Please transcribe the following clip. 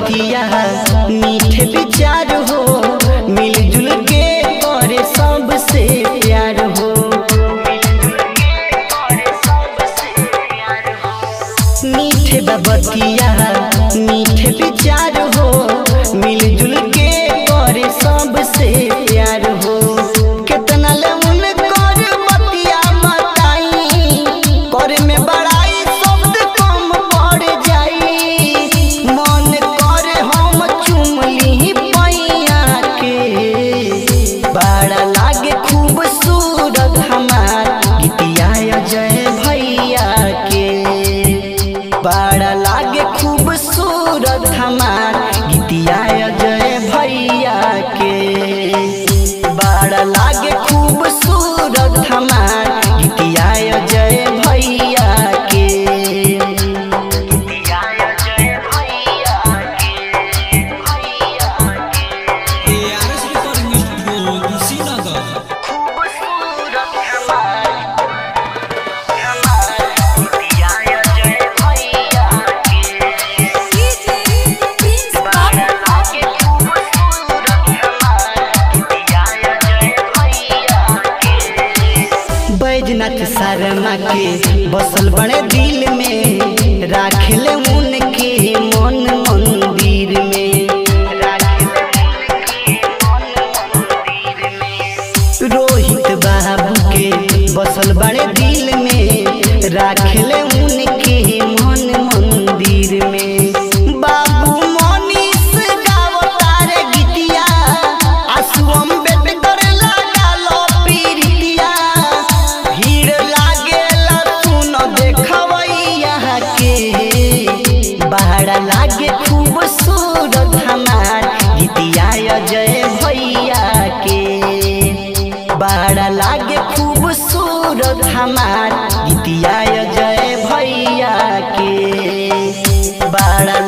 बतिया मीठे विचार हो मिलजुल के करे सबसे प्यार हो मीठे बतिया मीठे विचार हो मिलजुल के करे सबसे प्यार हो कितना ले उन कर बतिया मताई करे में बड़ाई शब्द कम पड़ जाई मन करे हम चुमली पैया के बड़ा लागे खूबसूरत हमार गीतिया जय भैया के बड़ा लागे खूबसूरत हमार गीतिया जय भैया के बड़ा लागे खूबसूरत हमार गीतिया जय भैया के गीतिया जय भैया के भैया के ARS Recording Studio Kushinagar. खूबसूरत हमार हमार गीतिया जय भैया के बड़ा लागे खूबसूरत हमार गीतिया जय भैया के बैजनाथ शर्मा के बसल बड़े दिल में राखले उनके मन मंदिर में रोहित बाबू के बसल बड़े दिल में राखले उनके मन मंदिर में बाबू मनीष गावतार गीतिया आसुम बेट कर लगालो पीरितिया भीड़ लागेला सुन देखवैया के बड़ा लागे खूबसूरत हमार गीतिया जय भैया के बड़ा लागे खूबसूरत हमार गीतिया जय भैया के बड़ा